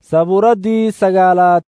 sabuuraddii sagaalaad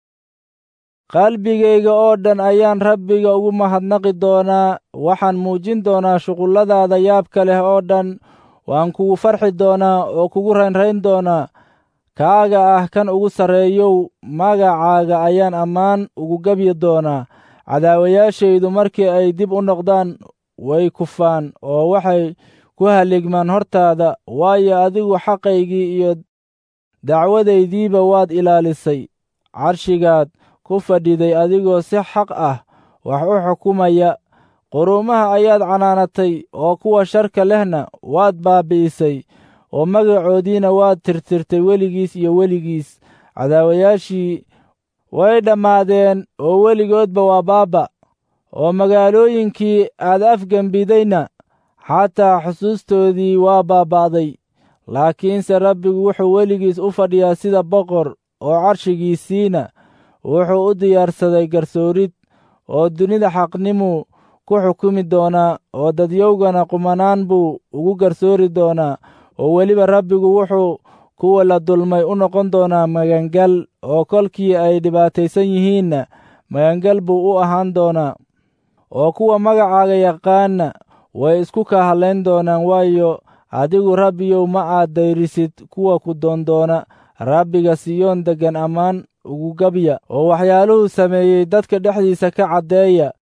qalbigayga oo dhan ayaan rabbiga ugu mahadnaqi doonaa waxaan muujin doonaa shuqulladaada yaabka leh oo dhan waan kugu farxi doonaa oo kugu raynrayn doonaa kaaga ah kan ugu sarreeyow magacaaga ayaan ammaan ugu gebyi doonaa cadaawayaashaydu markii ay dib u noqdaan way kufaan oo waxay ku halligmaan hortaada waayo adigu xaqaygii iyo dacwadaydiiba waad ilaalisay carshigaad ku fadhiday adigoo si xaq ah wax u xukumaya quruumaha ayaad canaanatay oo kuwa sharka lehna waad baabbi'isay oo magacoodiina waad tirtirtay weligiis iyo weligiis cadaawayaashii way dhammaadeen oo weligoodba waa baabba oo magaalooyinkii aad afgembidayna xataa xusuustoodii waa baaba'day laakiinse rabbigu wuxuu weligiis u fadhiyaa sida boqor oo carshigiisiina wuxuu u diyaarsaday garsoorid oo dunida xaqnimuu ku xukumi doonaa oo dadyowgana qumanaan buu ugu garsoori doonaa oo weliba rabbigu wuxuu kuwa la dulmay u noqon doonaa magangal oo kolkii ay dhibaataysan yihiinna magangal buu u ahaan doonaa oo kuwa magacaaga yaqaanna way isku ka hadlayn doonaan waayo adigu rabbiyow ma aad dayrisid kuwa ku doondoona rabbiga siyoon deggan ammaan ugu gabya oo waxyaaluhuu sameeyey dadka dhexdiisa ka caddeeya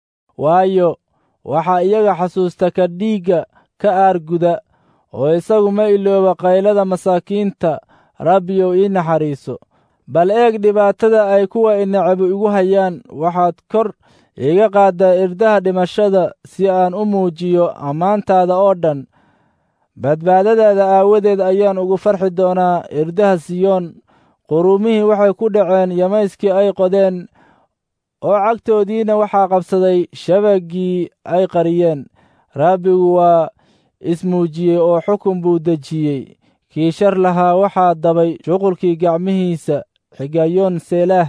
waayo waxaa iyaga xasuusta ka dhiigga ka aarguda oo isagu ma ilooba qaylada masaakiinta rabbiyow ii naxariiso bal eeg dhibaatada ay kuwa inacabu igu hayaan waxaad kor iiga qaaddaa irdaha dhimashada si aan u muujiyo ammaantaada oo dhan badbaadadaada aawadeed ayaan ugu farxi doonaa irdaha siyoon quruumihii waxay ku dhaceen yamayskii ay qodeen oo cagtoodiina waxaa qabsaday shabaggii ay qariyeen rabbigu waa ismuujiyey oo xukun buu dejiyey kii shar lahaa waxaa dabay shuqulkii gacmihiisa xigayoon seelaah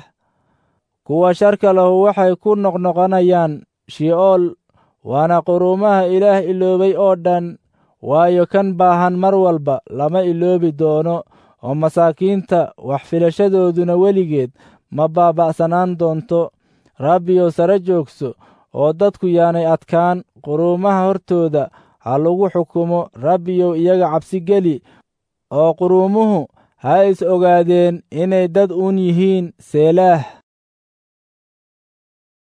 kuwa sharka lahu waxay ku noqnoqonayaan shi'ool waana quruumaha ilaah iloobay oo dhan waayo kan baahan mar walba lama iloobi doono oo masaakiinta wax filashadooduna weligeed ma baaba'sanaan doonto rabbiyow sare joogso oo dadku yaanay adkaan quruumaha hortooda ha lagu xukumo rabbiyow iyaga cabsi geli oo quruumuhu ha is ogaadeen inay dad uun yihiin seelaah